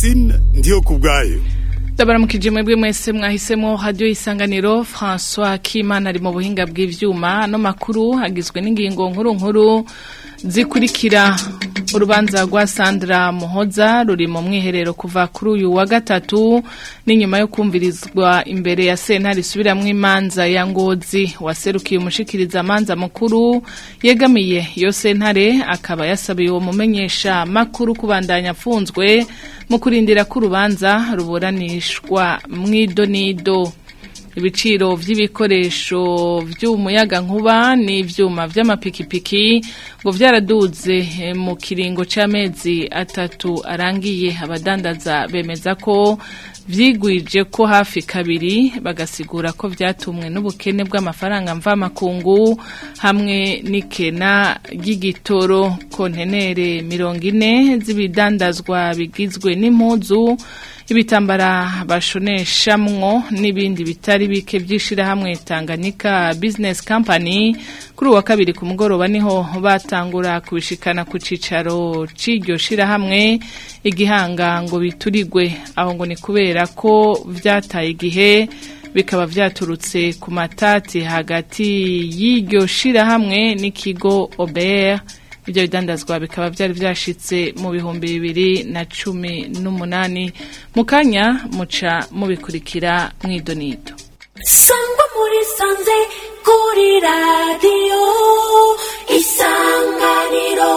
Francine ndiyo kubwayo Ndabaramukije mwebwe mwese mwahisemo radio isanganiro François Kimana ari mu buhinga bw'ivyuma no makuru agizwe n'ingingo nkuru nkuru zikurikira urubanza rwa Sandra Muhoza ruri mu mwiherero kuva kuri uyu wa gatatu n'inyuma yo kumvirizwa imbere ya sentare isubiramwo imanza ya Ngozi waserukiye umushikiriza amanza mukuru yegamiye iyo sentare akaba yasabiye uwo mumenyesha makuru kubandanya afunzwe mu kurindira ko urubanza ruburanishwa mw'idonido ibiciro vy'ibikoresho vy'umuyaga nkuba n'ivyuma vy'amapikipiki ngo vyaraduze mu kiringo c'amezi atatu arangiye abadandaza bemeza ko vyigwije ko hafi kabiri bagasigura ko vyatumwe n'ubukene bw'amafaranga mvamakungu hamwe n'ikena ry'igitoro kontenere mirongo ine z'ibidandazwa bigizwe n'impuzu ibitambara bashoneshamwo n'ibindi bitari bike by'ishirahamwe Tanganyika Business Company kuri uwa kabiri ku mugoroba niho batangura kubishikana ku cicaro c'iryo shirahamwe igihanga ngo biturigwe aho ngo ni kubera ko vyataye igihe bikaba vyaturutse ku matati hagati y'iryo shirahamwe n'ikigo Ober ibyo bidandazwa bikaba byari byashitse mu bihumbi bibiri na cumi n'umunani mu kanya muca mubikurikira mw'idonido sangwa muri sanze kuri radiyo isanganiro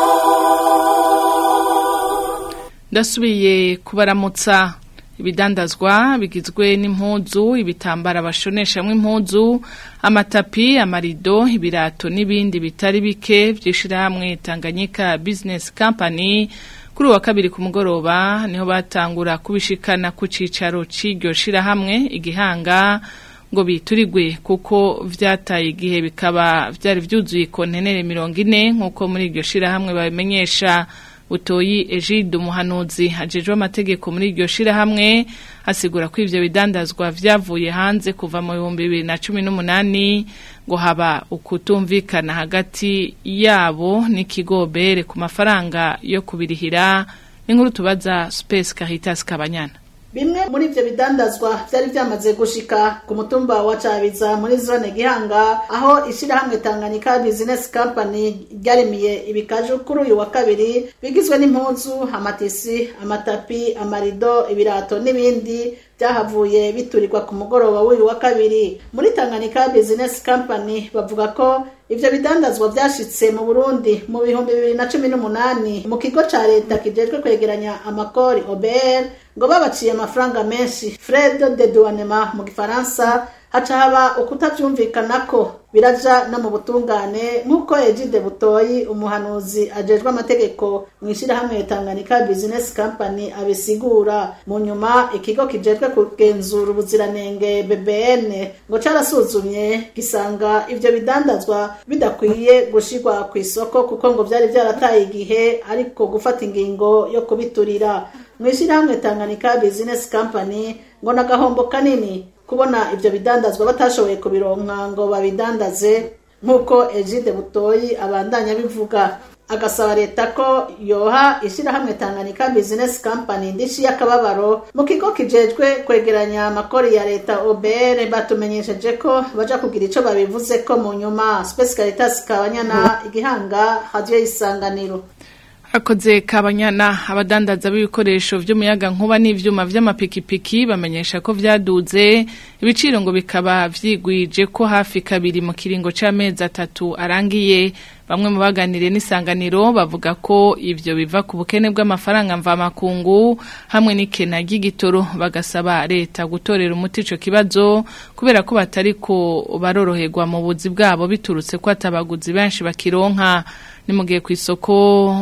ndasubiye kubaramutsa ibidandazwa bigizwe n'impuzu ibitambara bashoneshamwo impuzu amatapi amarido ibirato n'ibindi bitari bike vy'ishirahamwe Tanganyika Business Company kuri uwa kabiri ku mugoroba niho batangura kubishikana ku cicaro c'iryo shirahamwe igihanga ngo biturigwe kuko vyataye igihe bikaba vyari vyuzuye kontenere mirongo ine nk'uko muri iryo shirahamwe babimenyesha Utoyi Egide umuhanuzi ajejwe amategeko muri iryo shirahamwe asigura ko ivyo bidandazwa vyavuye hanze kuva mu bihumbi bibiri na cumi n'umunani ngo haba ukutumvikana hagati yabo n'ikigobere ku mafaranga yo kubirihira n'inkuru tubaza Space Caritas Kabanyana bimwe muri ivyo bidandazwa vyari vyamaze gushika ku mutumba wa Cabiza muri zone Gihanga aho ishirahamwe Tanganyika Business Company ryarimiye ibikaju kuri uyu wa kabiri bigizwe n'impuzu amatisi amatapi amarido ibirato n'ibindi byahavuye biturirwa ku mugoroba w'uyu wa kabiri muri Tanganyika Business Company bavuga ko ivyo bidandazwa vyashitse mu Burundi mu bihumbi bibiri na cumi n'umunani mu kigo ca leta kijejwe kwegeranya amakori OBR ngo babaciye amafaranga menshi Fred de douanement mu gifaransa haca haba ukutavyumvikanako biraja no mu butungane nk'uko Egide Butoyi umuhanuzi ajejwe amategeko mu ishirahamwe Tanganyika Business Company abisigura mu nyuma ikigo kijejwe kugenzura ubuziranenge BBN ngo carasuzumye gisanga ivyo bidandazwa bidakwiye gushirwa ku isoko kuko ngo vyari vyarataye igihe ariko gufata ingingo yo kubiturira mu ishirahamwe Tanganyika Business Company ngo nagahombo kanini kubona ivyo bidandazwa batashoboye kubironka ngo babidandaze nk'uko Egide Butoyi abandanya bivuga agasaba leta ko yoha ishirahamwe Tanganyika Business Company ndishi y'akababaro mu kigo kijejwe kwegeranya amakori ya leta OBR batumenyesheje ko baja kugira ico babivuze ko mu nyuma Space Caritas Kabanyana igihanga radio isanganiro Akoze kabanyana abadandaza b'ibikoresho vy'umuyaga nkuba n'ivyuma vy'amapikipiki bamenyesha ko vyaduze ibiciro ngo bikaba vyigwije ko hafi kabiri mu kiringo c'amezi atatu arangiye bamwe mu baganiriye n'isanganiro bavuga ko ivyo biva ku bukene bw'amafaranga mvamakungu hamwe n'ikena ry'igitoro bagasaba leta gutorera umuti ico kibazo kubera ko batariko baroroherwa mu buzi bwabo biturutse ko atabaguzi benshi bakironka ni mugiye ku isoko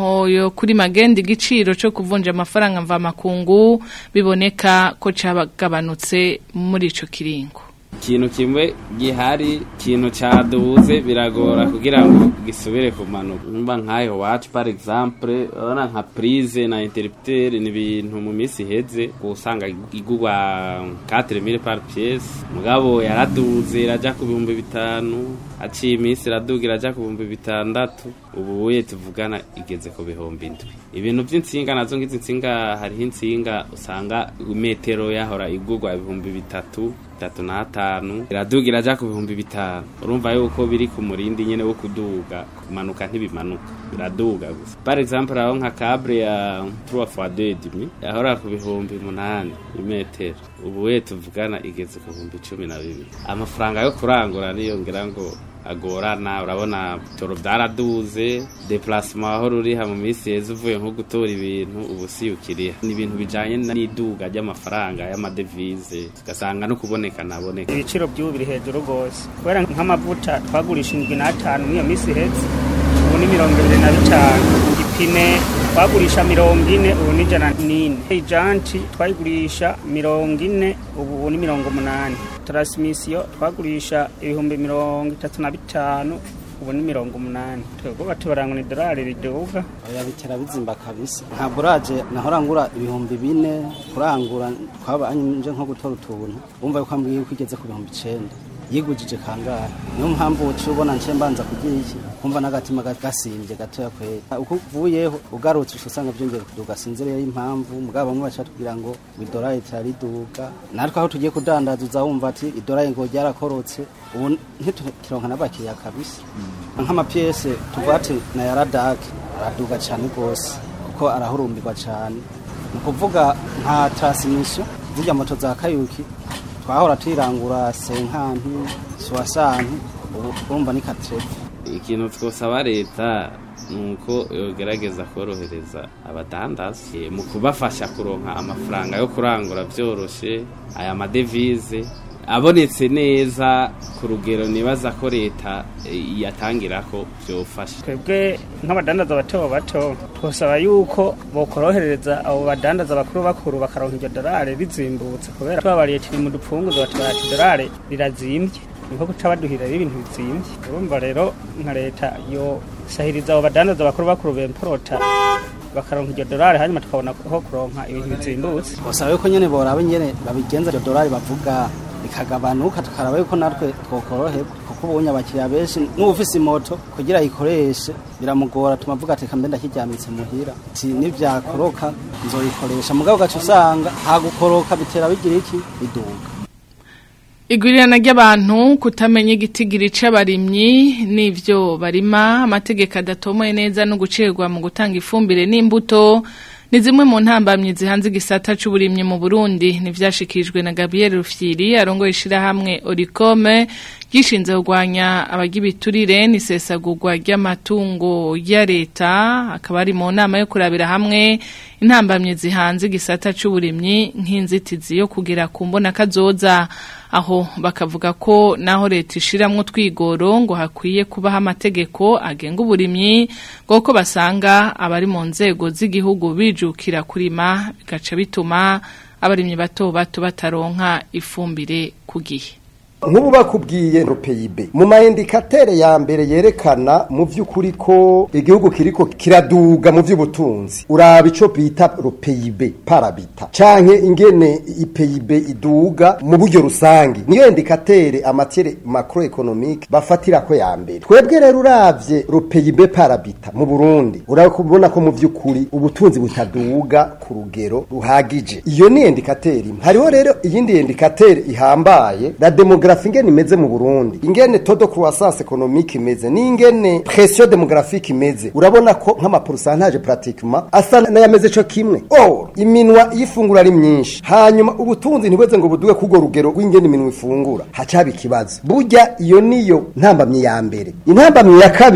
yo kuri magenda igiciro cyo kuvunja amafaranga mvamakungu biboneka ko cabagabanutse muri ico kiringo ikintu kimwe gihari ikintu caduze biragora kugira ngo gisubire kumanuka mba nk'ayo wacu par exemple urabona nka prise na interrupteur ni ibintu mu minsi iheze usanga igurwa 4000 par pièce mugabo yaraduze iraja ku bihumbi bitanu aciye iminsi iraduga iraja ku bihumbi bitandatu ubu uye tuvugana igeze ku bihumbi indwi ibintu vy'insinga nazo ngizi insinga hariho insinga usanga metero yahora igurwa ibihumbi bitatu bitatu n'atanu iraduga iraja ku bihumbi bitanu urumva yuko biri ku murindi nyene wo kuduga kumanuka ntibimanuka biraduga gusa par exemple aho nka cable ya 3 fois 2 demi yahora ku bihumbi munani imetero ubu we tuvugana igeze ku bihumbi cumi na bibiri amafaranga yo kurangura niyongera ngo agorana urabona bitoro byaraduze deplacement aho ruriha mu minsi yeze uvuye nko gutora ibintu ubu si ukiriha ni ibintu bijanye n'iduga ry'amafaranga y'amadevize ugasanga no kuboneka naboneka ibiciro by'ubu biri hejuru rwose kubera nk'amavuta twagurisha indwi n'atanu n'iyo minsi ihetse ubu ni mirongo ibiri na bitanu igipine twagurisha mirongo ine ubu ni ijana n'ine ijanti twayigurisha mirongo ine ubu ni mirongo umunani taransimisiyo twagurisha ibihumbi mirongo itatu na bitanu ubu ni mirongo umunani twebwe batubaranga ni dorari riduga oya bitera bizimba kabisa nka buraje nahora ngura ibihumbi bine kurangura twabanje nko gutora utuntu wumva yuko ambwiye ko igeze ku bihumbi icenda yigujije kangahe niyo mpamvu uciye ubona nce mbanza kugira iki kumva n'agatima gasimbye gatoya kwera uko uvuyeho ugarutse uca usanga byongeye kuduga sinzi rero impamvu mugabo bamwe baca tubwira ngo idorari tirariduga natwe aho tugiye kudandaza uza wumva ati idorari ngo ryarakorotse ubu ntitukironka n'abakiriya kabisa nk'amapiyese tuvuga ati na yaradake araduga cyane rwose kuko arahurumbirwa cyane ni ukuvuga nka taransimisiyo zirya moto za kayuki twahora tuyirangura senkanti suwasanti ubu urumva ni katrebe ikintu twosaba leta ni uko yogerageza korohereza abadandaza mu kubafasha kuronka amafaranga yo kurangura byoroshe aya madevize abonetse neza ku rugero nibaza ko leta yatangira ko byofasha twebwe nk'abadandaza bato bato twasaba yuko bokorohereza abo badandaza bakuru bakuru bakaronka iryo dorari rizimbutse kubera twabariye turi mu dupfunguzo batubara ati dorari rirazimbye niho guca baduhira ibintu bizimbye urumva rero nka leta yo sahiriza abo badandaza bakuru bakuru bemporota bakaronka iryo dorari hanyuma tukabona aho kuronka ibintu bizimbutse basaba yuko nyene boraba nyene babigenza iryo dorari bavuga ikagabanuka tukaraba yuko natwe twokoroherwa kuko ubonye abakiriya benshi n'ufise imoto kugira ayikoreshe biramugora tumavuga ati kambe ndakiryamitse muhira ati nivyakoroka nzoyikoresha mugabo ugaca usanga hagukoroka bitera bigira iki biduga Igwirirana ry'abantu kutamenya igitigiri c'abarimyi n'ivyo barima amategeko adatomoye neza no gucerwa mu gutanga ifumbire n'imbuto ni zimwe mu ntambamyi zihanze igisata c'uburimyi mu Burundi nivyashikijwe na Gabriel Rufyiri arongoye ishirahamwe Oricome gishinze kurwanya abagibiturire n'isesagurwa ry'amatungo ya leta akaba ari mu nama yo kurabira hamwe intambamyi zihanze igisata c'uburimyi nk'inzitizi yo kugera ku mbona kazoza aho bakavuga ko naho leta ishiramwo twigoro ngo hakwiye kubaho amategeko agenga uburimyi ngo ko basanga abari mu nzego z'igihugu bijukira kurima bigaca bituma abarimyi bato bato bataronka ifumbire ku gihe nk'ubu bakubwiye ropeyibe mu mayindikatere ya mbere yerekana mu by'ukuri ko igihugu kiriko kiraduga mu by'ubutunzi uraba ico bita ropeyibe parabita canke ingene ipeyibe iduga mu buryo rusangi niyo indikatere amatere macroeconomique bafatira ko ya mbere twebwe rero uravye ropeyibe parabita mu Burundi urabona ko mu by'ukuri ubutunzi butaduga ku rugero ruhagije iyo ni indikatere imwe hariho rero iyindi indikatere ihambaye la demographie ingene imeze mu Burundi ingene todo croissance économique imeze n'ingene pression démographique imeze urabona ko nk'ama pourcentage pratiquement asa n'ayameze co kimwe or iminwa y'ifungura ari myinshi hanyuma ubutunzi ntibweze ngo buduge kugo rugero rw'ingene iminwa ifungura hacaba ikibazo burya iyo niyo ntambamye ya mbere intambamye ya kabiri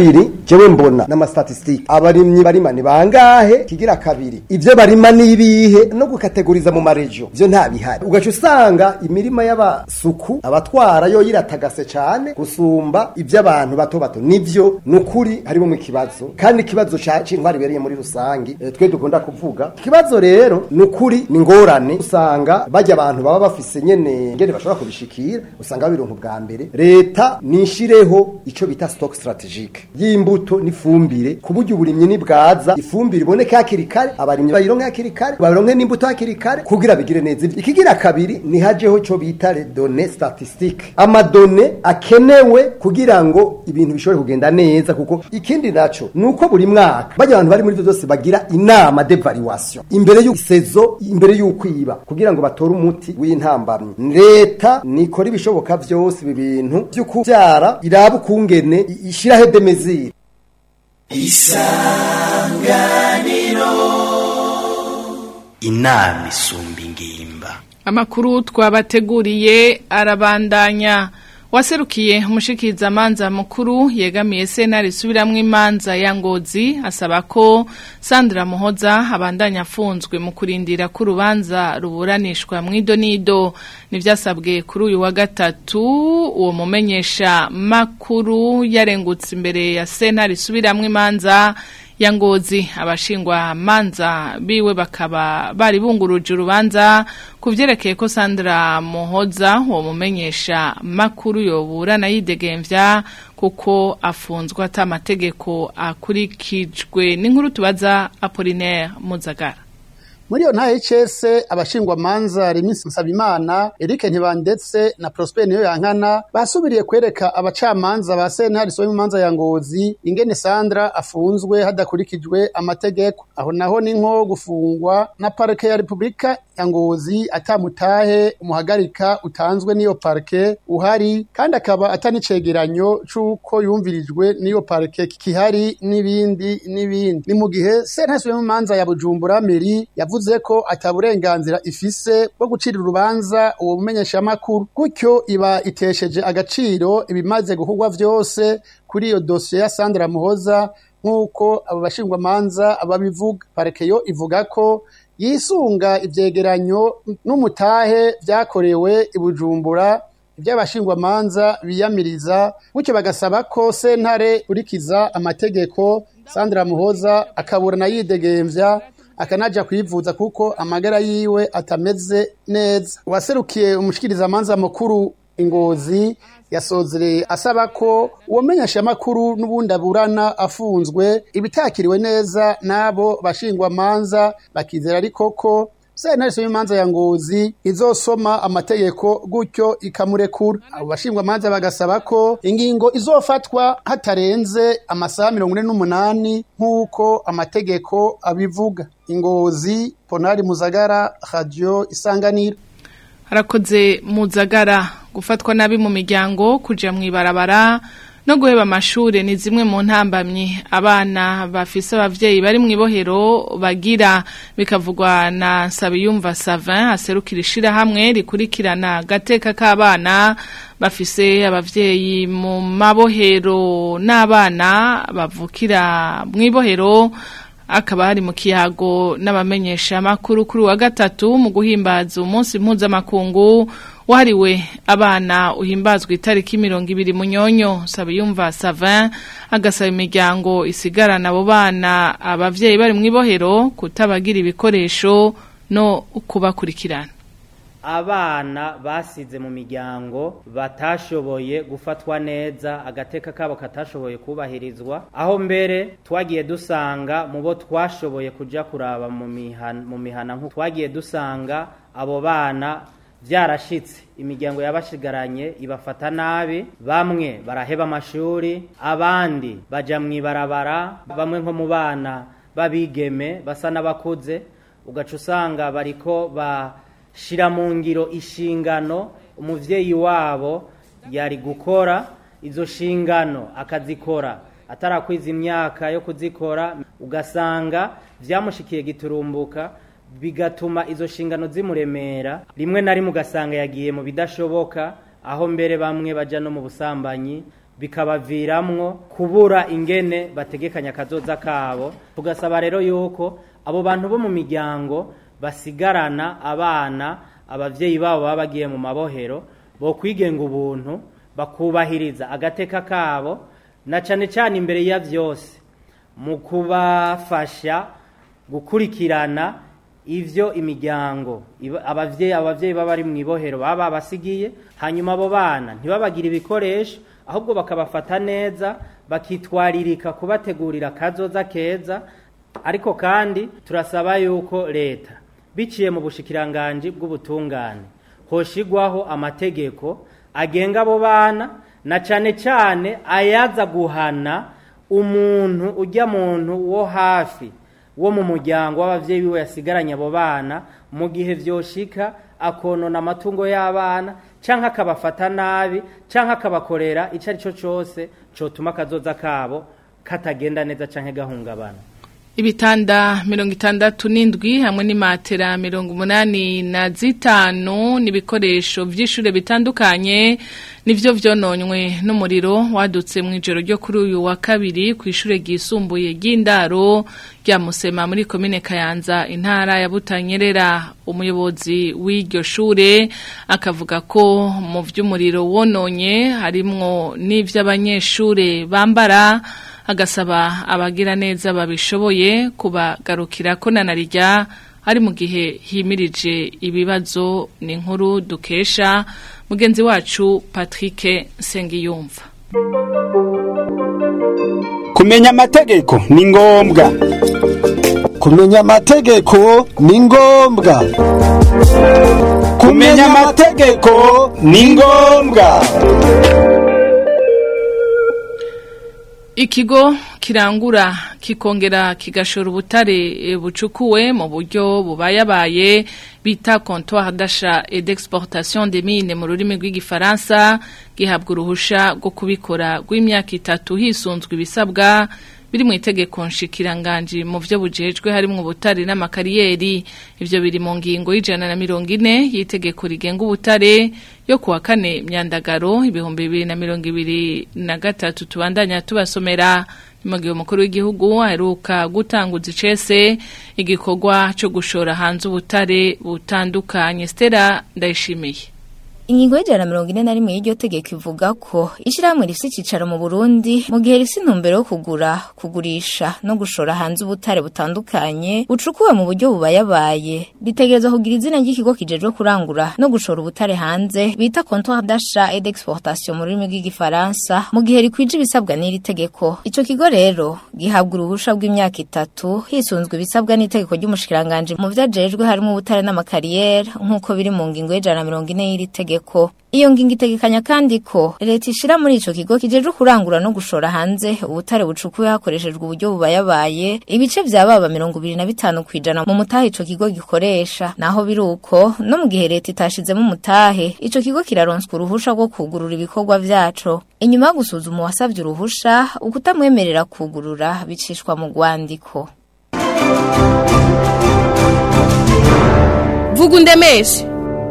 jewe mbona n'amastatistike abarimyi barima ni bangahe kigira kabiri ivyo barima nibihe no gukategoriza mu marejo vyo nta bihari ugaca usanga imirima y'abasuku abatwara yo yiratagase cane gusumba ivy'abantu bato bato nivyo nukuri harimo mu kibazo kandi ikibazo ca c'intwari bereye muri rusangi eh, twe dukunda kuvuga ikibazo rero nukuri ni ngorane usanga bajya abantu baba bafise nyene ngene bashobora kubishikira usanga babirunka bwa mbere leta nishireho ico bita stock strategique y'imbuto n'ifumbire ku buryo uburimyi nibwaza ifumbire iboneke hakiri kare abarimyi bayironke hakiri kare baronke n'imbuto hakiri kare kugira bigire neza ikigira kabiri ni hajeho ico bita les données statistiques amadone akenewe kugira ngo ibintu bishobore kugenda neza kuko ikindi naco nuko buri mwaka bajya abantu bari muri ivyo byose bagira inama d'evaluation imbere y'usezo imbere y'ukwiba kugira ngo batore umuti w'intambamyi leta nikora ibishoboka vyose ibi bintu vyo kuvyara iraba ukungene i- ishiraho de mesure inama isumba ingimba Amakuru twabateguriye arabandanya waserukiye umushikirizamanza mukuru yegamiye sentare isubiramwo imanza ya ngozi asaba ko Sandra Muhoza abandanya afunzwe mu kurindira ko urubanza ruburanishwa mu idonido nivyasabwe kuri uyu wa gatatu uwo mumenyesha makuru yarengutse imbere ya sentare isubiramwo imanza ya ngozi abashingwa manza biwe bakaba bari bunguruje urubanza kuvyerekeye ko Sandra Muhoza uwo mumenyesha makuru yoburana yidegemvya kuko afunzwe ata amategeko akurikijwe n'inkuru tubaza Apollinaire Muzagara muri iyo ntaye cese abashingwa manza Remisi Nsabimana Eric Ntibandetse na Prosper niyo yankana basubiriye kwereka abacamanza ba sentare somo manza ya ngozi ingene Sandra afunzwe hadakurikijwe amategeko aho naho ni nko gufungwa na parke ya Republika ya ngozi atamutahe umuhagarika utanzwe n'iyo parke uhari kandi akaba atanicegeranyo c'uko yumvirijwe n'iyo parke kihari n'ibindi n'ibindi ni mu gihe sentare somo manza ya Bujumbura Meri yavuze ko ataburenganzira ifise bwo gucira urubanza uwo mumenyeshamakuru gutyo iba itesheje agaciro ibimaze gukorwa vyose kuri iyo dosiye ya Sandra Muhoza nk'uko abo bashingwamanza babivuga parekeyo ivuga ko yisunga ivyegeranyo n'umutahe vyakorewe i Bujumbura ivy'abashingwamanza biyamiriza gutyo bagasaba ko sentare urikiza amategeko Sandra Muhoza akaburana yidegemvya akanaja kwivuza kuko amagara yiwe atameze neza waserukiye umushikirizamanza mukuru ingozi yasozereye asaba ko uwo menyeshamakuru n'ubundi aburana afunzwe ibitakiriwe neza n'abo bashingwamanza bakizera ariko ko sentare y'imanza ya ngozi izosoma amategeko gutyo ikamurekura abo bashingwamanza bagasaba ko ingingo izofatwa hatarenze amasaha mirongo ine n'umunani nk'uko amategeko abivuga ingozi ponari muzagara radio isanganiro harakoze muzagara gufatwa nabi mu miryango kuja mu ibarabara no guheba amashure ni zimwe mu ntambamyi abana bafise abavyeyi bari mu ibohero bagira bikavugwa na Sabiyumva Savin aserukira ishirahamwe rikurikirana agateka k'abana bafise abavyeyi mu mabohero n'abana bavukira mu ibohero akaba hari mu kiyago n'abamenyesha makuru kuri wa gatatu mu guhimbaza umunsi mpuzamakungu wahariwe abana uhimbazwa itariki mirongo ibiri munyonyo Sabiyumva Savin agasaba imiryango isigarana abo bana abavyeyi bari mu ibohero kutabagira ibikoresho no kubakurikirana abana basize mu miryango batashoboye gufatwa neza agateka kabo katashoboye kubahirizwa aho mbere twagiye dusanga mu bo twashoboye kuja kuraba mu mihana mu mihana nko twagiye dusanga abo bana byarashitse imiryango yabashigaranye ibafata nabi bamwe baraheba amashuri abandi baja mu ibarabara bamwe nko mu bana babigeme basa n'abakuze ugaca usanga bariko ba shira mu ngiro inshingano umuvyeyi wabo yari gukora izo shingano akazikora atarakwiza imyaka yo kuzikora ugasanga vyamushikiye giturumbuka bigatuma izo shingano zimuremera rimwe na rimwe ugasanga yagiye mu bidashoboka aho mbere bamwe baja no mu busambanyi bikabaviramwo kubura ingene bategekanya akazoza kabo tugasaba rero yuko abo bantu bo mu miryango basigarana abana abavyeyi babo baba bagiye mu mabohero bo kwigenga ubuntu bakubahiriza agateka kabo na cane cane imbere ya vyose mu kubafasha gukurikirana ivyo imiryango iba- abavyeyi abavyeyi baba bari mu ibohero baba babasigiye hanyuma abo bana ntibabagire ibikoresho ahubwo bakabafata neza bakitwaririka kubategurira akazoza keza ariko kandi turasaba yuko leta biciye mu bushikiranganji bw'ubutungane hoshigwaho amategeko agenga abo bana na cane cane ayaza guhana umuntu ujya muntu wo hafi wo mu muryango w'abavyeyi biwe yasigaranye abo bana mu gihe vyoshika akonona amatungo y'abana canke akabafata nabi canke akabakorera ico ari cyo cose cotuma akazoza kabo katagenda neza canke gahungabana Ibitanda mirongo itandatu n'indwi hamwe n'imatera mirongo umunani na zitanu n'ibikoresho vy'ishure bitandukanye nivyo vyononywe n'umuriro wadutse mu ijoro ryo kuri uyu wa kabiri ku ishure ryisumbuye ry'indaro rya Musema muri komine Kayanza intara ya Butanyerera umuyobozi w'iryo shure akavuga ko mu vy'umuriro wononye harimwo n'ivy'abanyeshure bambara agasaba abagira neza babishoboye kubagarukira ko nanarija ari mu gihe himirije ibibazo ni nkuru dukesha mugenzi wacu Patrick Sengiyumva kumenya amategeko ni ngombwa kumenya amategeko ni ngombwa kumenya amategeko ni ngombwa Ikigo kirangura kikongera kigashora ubutare e, bucukuwe mu buryo bubayabaye bita comptoir d'achat et d'exportation des mines mu rurimi rw'igifaransa gihabwa uruhusha rwo kubikora rw'imyaka itatu hisunzwe ibisabwa biri mu itegeko nshikiranganji mu byo bujejwe harimo ubutare n'amakariyeri ivyo biri mu ngingo y'ijana na mirongo ine y'itegeko rigenga ubutare yo kuwa kane myandagaro ibihumbi bibiri na mirongo ibiri na gatatu tubandanya tubasomera mu gihe umukuru w'igihugu aheruka gutanguza icese igikorwa cyo gushora hanze ubutare butandukanye Stella ndayishimiye Ingingo y'ijana na mirongo ine na rimwe y'iryo tegeko ivuga ko ishyirahamwe rifite icyicaro mu Burundi mu gihe rifite intumbero yo kugura kugurisha no gushora hanze ubutare butandukanye bucukuwe mu buryo bubayabaye ritegereza kugira izina ry'ikigo kijejwe kurangura no gushora ubutare hanze bita comptoir d'achat et d'exportation mu rurimi rw'igifaransa mu gihe rikwije ibisabwa n'iri tegeko ico kigo rero gihabwa uruhusha rw'imyaka itatu hisunzwe ibisabwa n'itegeko ry'umushikiranganje mu vyajejwe harimo ubutare n'amakariyeri nk'uko biri mu ngingo y'ijana na mirongo ine y'iri tegeko iyo ngingo itegekanya kandi ko leta ishira muri ico kigo kijejwe kurangura no gushora hanze ubutare bucukuwe hakoreshejwe uburyo bubayabaye ibice vya baba mirongo ibiri na bitanu kwijana mu mutahe ico kigo gikoresha naho biri uko no mu gihe leta itashizemo umutahe ico kigo kiraronswa uruhusha rwo kugurura ibikorwa vyaco inyuma yo gusuzuma uwasavye uruhusha ukutamwemerera kugurura bicishwa mu rwandiko vuga undemeshe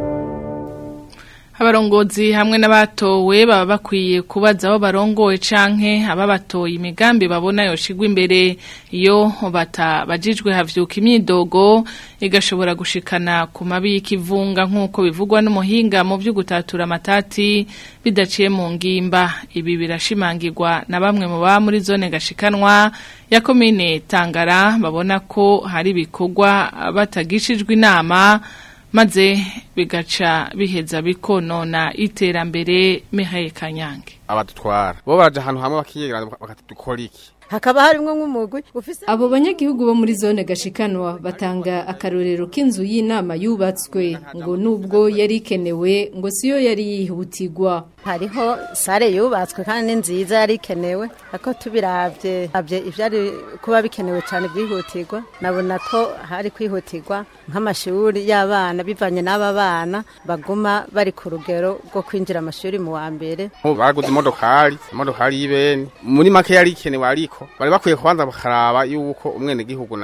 abarongozi hamwe n'abatowe baba bakwiye kubaza aho barongowe canke ababatoye imigambi babona yoshigwa imbere iyo batabajijwe havyuka imyidogo igashobora gushikana ku mabi y'ikivunga nk'uko bivugwa n'umuhinga mu vyo gutatura amatati bidaciye mu ngimba ibi birashimangirwa na bamwe mu baba muri zone gashikanwa ya komine Tangara babona ko hari ibikorwa batagishijwe inama maze bigaca biheza bikonona iterambere Mihaye Kanyange abadutwara bo baraja ahantu hamwe bakiyegeranya bakatudukora iki hakaba harimwo nk'umugwi ufise abo banyagihugu bo muri zone gashikanwa batanga akarorero k'inzu y'inama yubatswe ngo nubwo yari ikenewe ngo siyo yari yihutirwa hariho sare yubatswe kandi ni nziza yari ikenewe ariko tubiravye avye ivyari kuba bikenewe cyane byihutirwa nabona ko hari kwihutirwa nk'amashuri y'abana bivanye n'aba bana baguma bari ku rugero rwo kwinjira amashuri mu wa mbere baraguze imodokari imodokari y'ibeni muri make yari ikenewe ariko bari bakwiye kubanza bakaraba yuko umwene gihugu nawe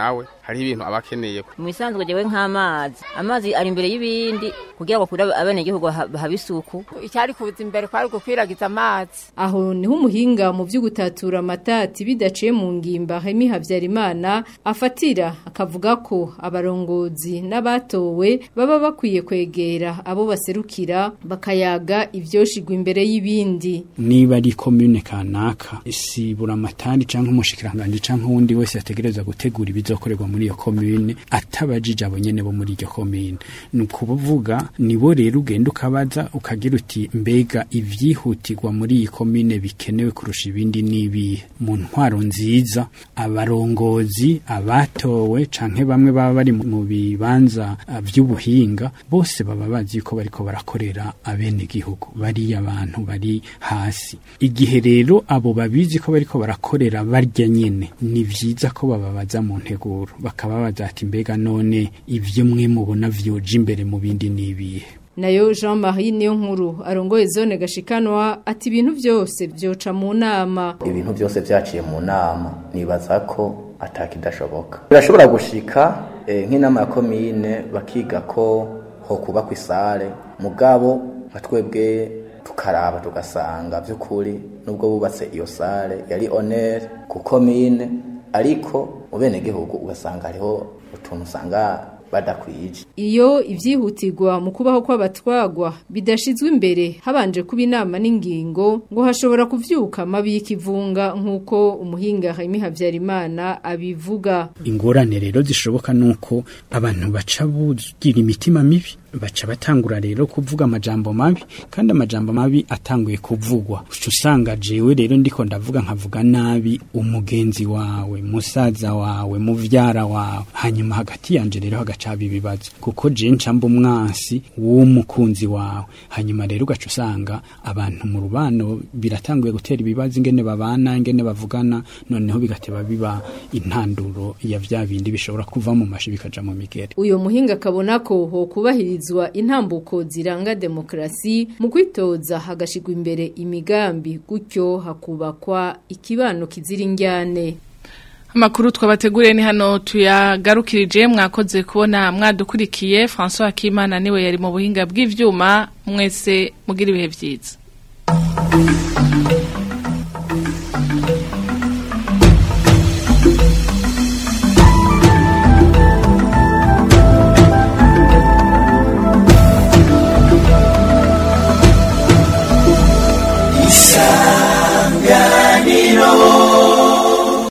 hariho ibintu aba akeneye mu isanzwe jewe nk'amazi amazi ari imbere y'ibindi kugira ngo kuri abenegihugu habe isuku icyari kuza imbere kwari gukwiragiza amazi aho niho umuhinga mu byo gutatura amatati bidaciye mu ngimba Hemi Havyarimana afatira akavuga ko abarongozi n'abatowe baba bakwiye kwegera abo baserukira bakayaga ivyoshigwa imbere y'ibindi niba ari commune kanaka sibura amatari canke umushikiranganje canke uwundi wese ategereza gutegura ibizokorerwa muri iyo commune atabajije abo nyene bo muri iyo commune ni ukuvuga nibo rero ugenda ukabaza ukagira uti mbega ivyihutirwa muri iyi commune bikenewe kurusha ibindi nibihe mu ntwaro nziza abarongozi abatowe canke bamwe baba bari mu bibanza vy'ubuhinga bose baba bazi ko bariko barakorera abene gihugu bari abantu bari hasi igihe rero abo babizi ko bariko barakorera barya nyene ni vyiza ko bababaza mu nteguro bakababaza ati mbega none ivyo mwe mubona vyoja imbere mu bindi nibihe nayo Jean Marie niyo nkuru arongoye zone gashikanwa ati ibintu byose byoca mu nama ibintu byose byaciye mu nama nibaza ko atakidashoboka birashobora gushika eh, nk'inama ya komine bakiga ko ho kubakwa isare mugabo nka twebwe tukaraba tugasanga by'ukuri nubwo bubatse iyo sare yari honere ku komine ariko mu bene gihugu ugasanga hariho utuntu usanga badakwije iyo ivyihutirwa mu kubaho kw'abatwagwa bidashizwe imbere habanje kuba inama n'ingingo ngo hashobora kuvyuka mabi y'ikivunga nk'uko umuhinga Jaime Havyarimana abivuga ingorane rero zishoboka nuko abantu baca bugira imitima mibi baca batangura rero kuvuga amajambo mabi kandi amajambo mabi atanguye kuvugwa uca usanga jewe rero ndiko ndavuga nkavuga nabi umugenzi wawe musaza wawe muvyara wawe hanyuma hagati yanje rero hagacaba ibibazo kuko je ncamba umwansi w'umukunzi wawe hanyuma rero ugaca usanga abantu mu rubano biratanguye gutera ibibazo ingene babana ingene bavugana noneho bigateba biba intanduro ya vya bindi bishobora kuva mu mashi bikaja mu migere uyo muhinga akabona ko ho kubahirizwa intambuko ziranga demokrasi mu kwitoza hagashigwa imbere imigambi gutyo hakubakwa ikibano kizira injyane Amakuru twabateguriye ni hano tuyagarukirije mwakoze kubona mwadukurikiye François Akimana niwe yari mu buhinga bw'ivyuma mwese mugira ibihe vyiza